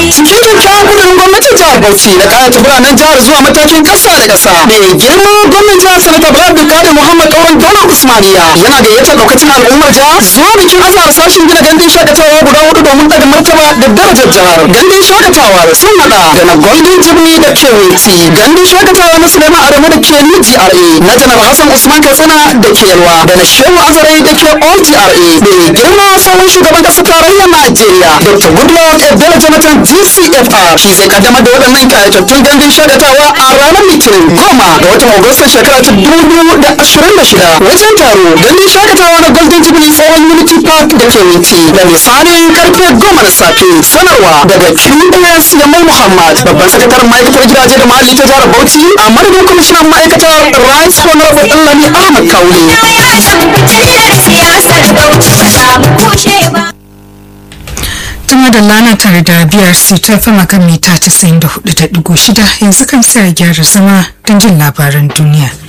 cikin kyakkyawan kudurin gwamnatin jihar bauchi da kayata biranen jihar zuwa matakin kasa da kasa mai girma gwamnan jihar sanata bala abdulkadir muhammad kauran daular usmaniya yana gayyatar daukacin al'ummar jihar zuwa bikin azahar sashen gina gandun shakatawa guda hudu domin daga martaba da darajar jihar gandun shakatawa sun hada da na golden jibni da kewiti gandun shakatawa na suleiman adamu da ke new gra na janar hassan usman katsina da ke yalwa da na shehu azare da ke all gra mai girma tsohon shugaban kasar tarayyar najeriya dr goodluck ebele jonathan gcfr shi zai kaddamar da waɗannan kayatattun gandun shakatawa a ranar litinin goma ga watan agustan shekara ta dubu da ashirin da shida wajen taro gandun shakatawa na golden jubilee tsohon unity park da ke witi da misalin karfe goma na safe sanarwa daga qs yamal muhammad babban sakataren ma'aikatar gidaje da muhalli ta jihar bauchi a madadin kwamishinan ma'aikatar rice honorable ɗanlami ahmad kaule tuma da lana tare da biyar su ta fama kan mita 94.6 yanzu kan sai a gyara zama don jin labaran duniya